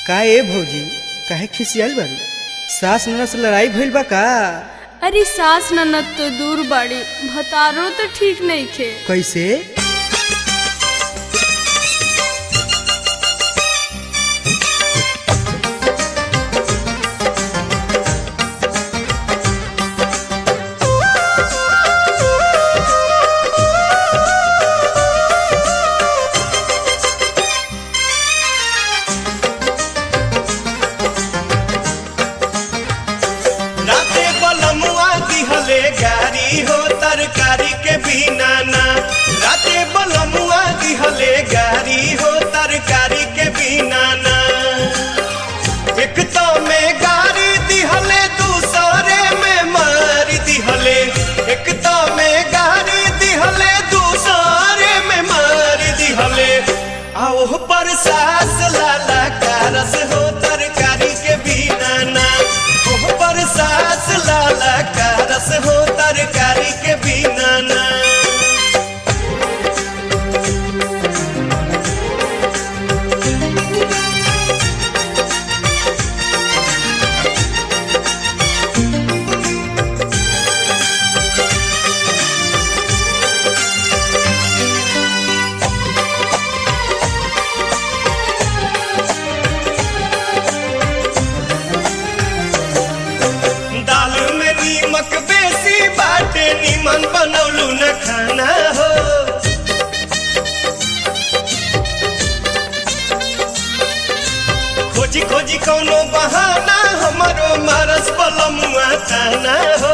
का ए भौजी काहे खिसियाल बारू सास ननद से लड़ाई भइल बा का अरे सास ननद तो दूर बाड़ी भतारो तो ठीक नहीं खे कैसे राते बलमुआ दिहले गारी हो तरकारी के बिना ना राते बलमुआ दिहले गारी हो तरकारी के बिना ना एक तो में गारी दिहले दूसरे में मार दिहले एक तो में गारी दिहले दूसरे में मार दिहले आओ पर सास लाला कारस हो तरकारी के बिना ना ओह पर सास लाला कारस हो तरकारी के बिना ना दाल में नीमक बेसी बाटे नीमन बनौलू न खाना हो खोजी खोजी कौनो बहाना हमारो मारस बलमुआ खाना हो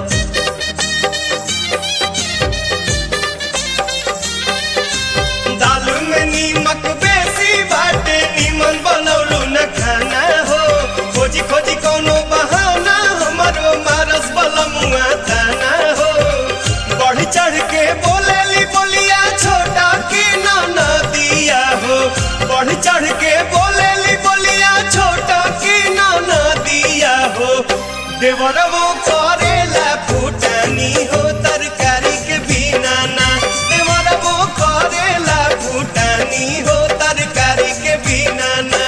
दाल में नीमक बेसी बाटे नीमन बनौलू न खाना हो खोजी खोजी कौनो बहाना हमारो मारस बलमुआ ताना हो बढ़ चढ़ के बोलेली बोलिया छोटा की ना दिया हो बढ़ चढ़ के बोलेली बोलिया छोटा की ना दिया हो देवरवो करेला फूटानी हो तरकारी के बिना ना देवरवो करेला फूटानी हो तरकारी के बिना ना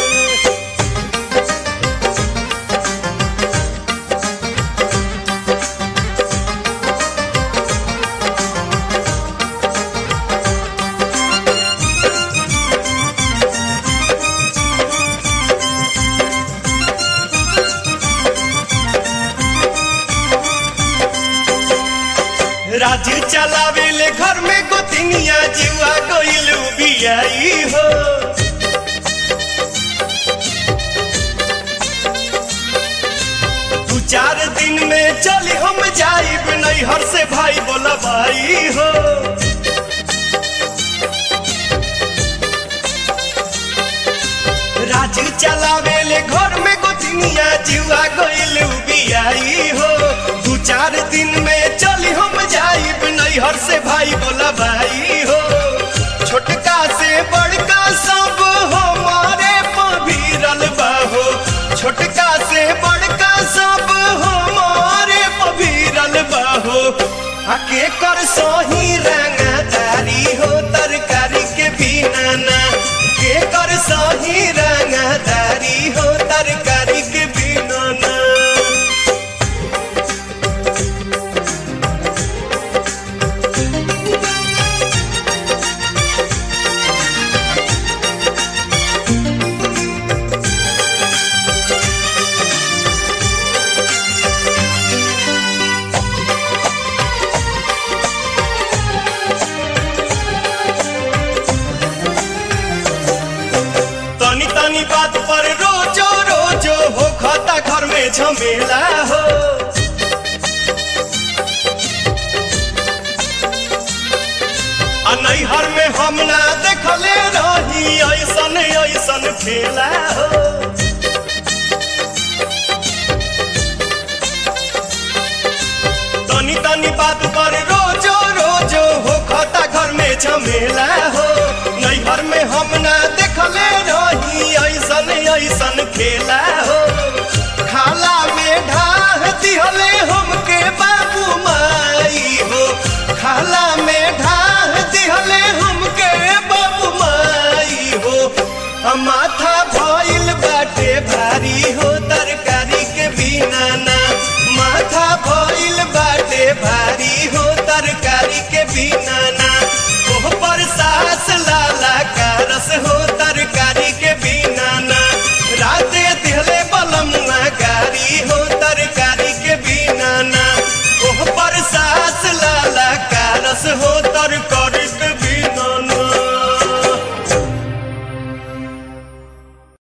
राज चलावेले घर में गोतिनिया जुआ गइलू बियाई हो दू चार दिन में चली हम जाइब नैहर से भाई बोला भाई हो राज चलावेले घर में गोतिनिया जुआ गइलू बियाई हो दू चार दिन में चली हम जाइब नैहर से भाई बोला भाई हो छोटका से बड़का सब हमारे पभीरल बाहो छोटका से बड़का सब हमारे पभीरल बाहो आके कर सही रंगदारी हो तरकारी के बिना ना के कर सही रंगदारी हो तरकारी के बिना ना तनी तनी बात पर रोजो रोजो हो खाता घर में झमेला हो आ नैहर में हम ना देखले रही ऐसन ऐसन खेला हो तनी तनी बात पर रोजो रोजो हो खाता घर में झमेला हो नैहर में हम ना देखले रही ऐसन ऐसन खेला हो खाला में ढाह दिहले हमके बाबू माई हो खाला में ढाह दिहले हमके बाबू माई हो हम माथा भइल बाटे भारी हो तरकारी के बिना ना